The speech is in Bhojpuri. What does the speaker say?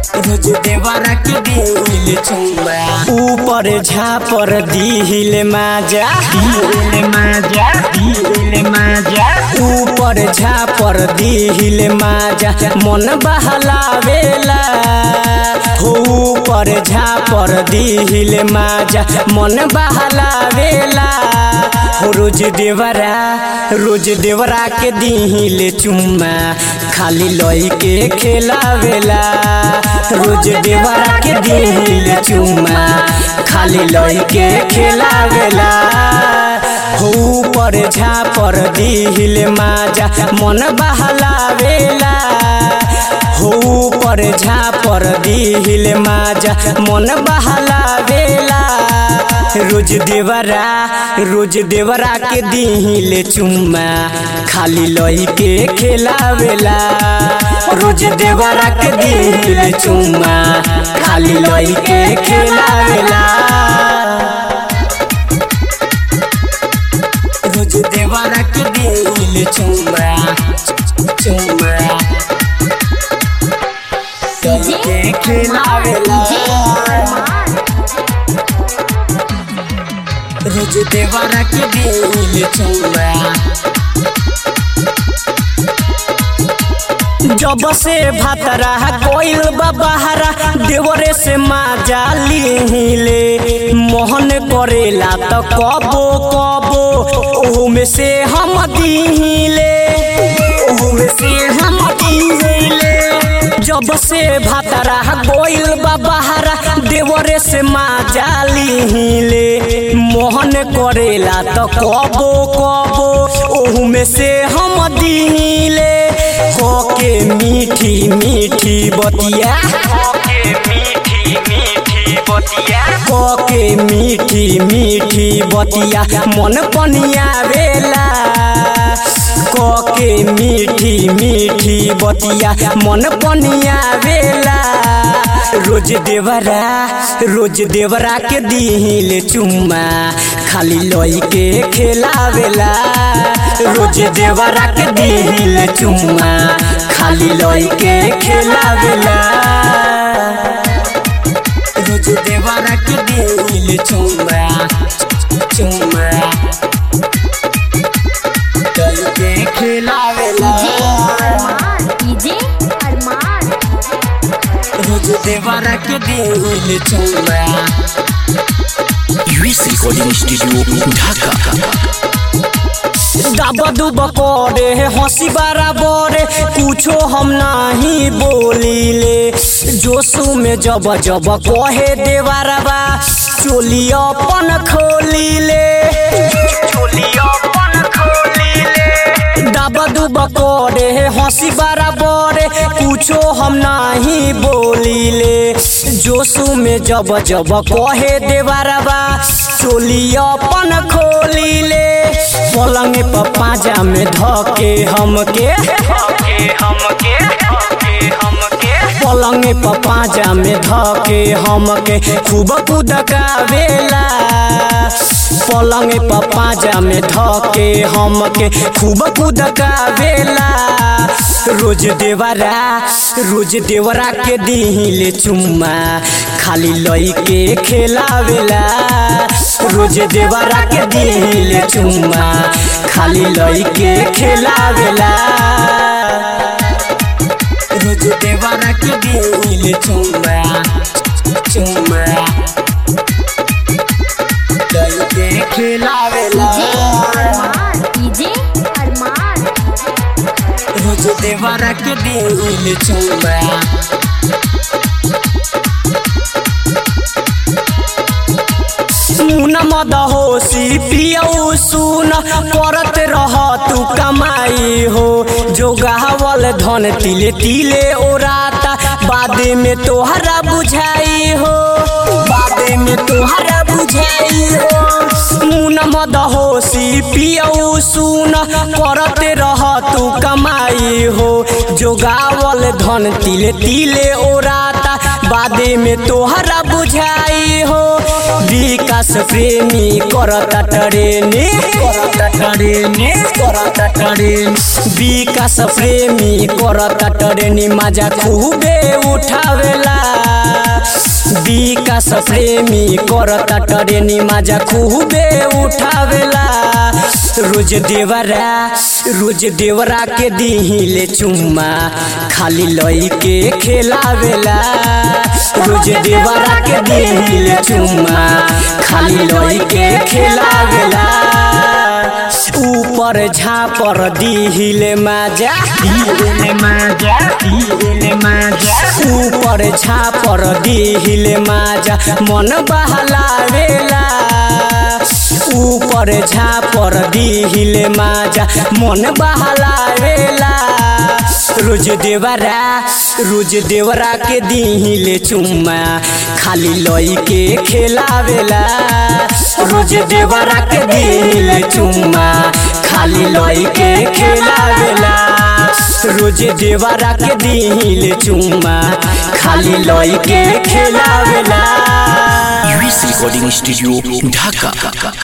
रोज देवरा के दिल चुम्मा ऊपर झापर दिल माजा दिल माजा दिल माजा ऊपर झापर दिल माजा मन बहलावेला हो ऊपर झापर दिल माजा मन बहलावेला हो रोज देवरा रोज देवरा के दिल चुम्मा खाली लई के खेलावेला रोज देवरा के दिल चुम्मा खाली लई के खेलावेला हो ऊपर झापर दिल माजा मन बहलावेला हो ऊपर झापर दिल माजा मन बहलावेला रोज देवरा रोज देवरा के दिल चुम्मा खाली लई के खेलावेला रोज देवरा के दिल चुम्मा खाली लई के खेलावेला रोज देवरा के दिल चुम्मा चुम्मा लई के खेलावेला रोज देवरा के दिल चुम्मा जब से भातरा कोइल बहारा देवरे से माजा लीले मोहन करेला तो कबो कबो ओहू में से हम दीले ओहू में से हम दीले जब से भातरा कोइल बहारा देवरे से माजा लीले मोहन करेला तो कबो कबो ओहू में से हम दीले होके मीठी मीठी बतिया होके मीठी मीठी बतिया होके मीठी मीठी बतिया मन पनिया वेला कोके मीठी मीठी बतिया मन पनिया वेला रोज देवरा रोज देवरा के दिल चुम्मा खाली लई के खेलावेला रोज देवरा के दिल चुम्मा खाली लई के खेलावेला रोज देवरा के दिल चुम्मा चुम्मा लई के खेलावेला डीजे अरमान रोज देवरा के दिल चुम्मा यूएस रिकॉर्डिंग स्टूडियो ढाका दाबा दुब करे हंसी बराबर कुछो हम नहीं बोलीले जोशु में जब जब कहे देवरबा चोली अपन खोलीले चोली अपन खोलीले दाबा दुब करे हंसी बराबर कुछो हम नहीं बोलीले जोशु में जब जब कहे देवरबा चोली अपन खोलीले पलंग पर पाजा में धके हमके हमके पलंग पर पाजा में धके हमके खूब कुदकावेला पलंग पर पाजा में धके हमके खूब कुदकावेला रोज देवरा रोज देवरा के दिल चुम्मा खाली लई के खेलावेला रोज देवरा के दिल चुम्मा खाली लई के खेलावेला रोज देवरा के दिल चुम्मा चुम्मा लई के खेलावेला अरमान डीजे अरमान रोज देवरा के दिल चुम्मा सुन मद होशी पियऊ सुन करत रह तू कमाई हो जो गावल धन तिले तिले ओराता बादे में तोहरा बुझाई हो बादे में तोहरा बुझाई हो मुन मद होशी पियऊ सुन करत रह तू कमाई हो जो गावल धन तिले तिले ओराता बादे में तोहरा बुझाई हो विकास प्रेमी करता टरेने करता टरेने करता टरेन विकास प्रेमी करता टरेनी मजा खूबे उठावेला प्रेमी करता टरेनी माजा खूबे उठावेला रोज देवरा रोज देवरा के दिहिले चुम्मा खाली लई के खेलावेला रोज देवरा के दिहिले चुम्मा खाली लई के खेलावेला ऊपर झापर दिहिले माजा दिहिले माजा दिहिले माजा ऊपर झापर दिहिले माजा मन बहलावेला ऊपर झापर दिहिले माजा मन बहलावेला रोज देवरा रोज देवरा के दिहिले चुम्मा खाली लई के खेलावेला रोज देवरा के दिहिले चुम्मा खाली लई के खेलावेला रोज देवरा के दिहिले चुम्मा खाली लई के खेलावेला यूएस रिकॉर्डिंग स्टूडियो ढाका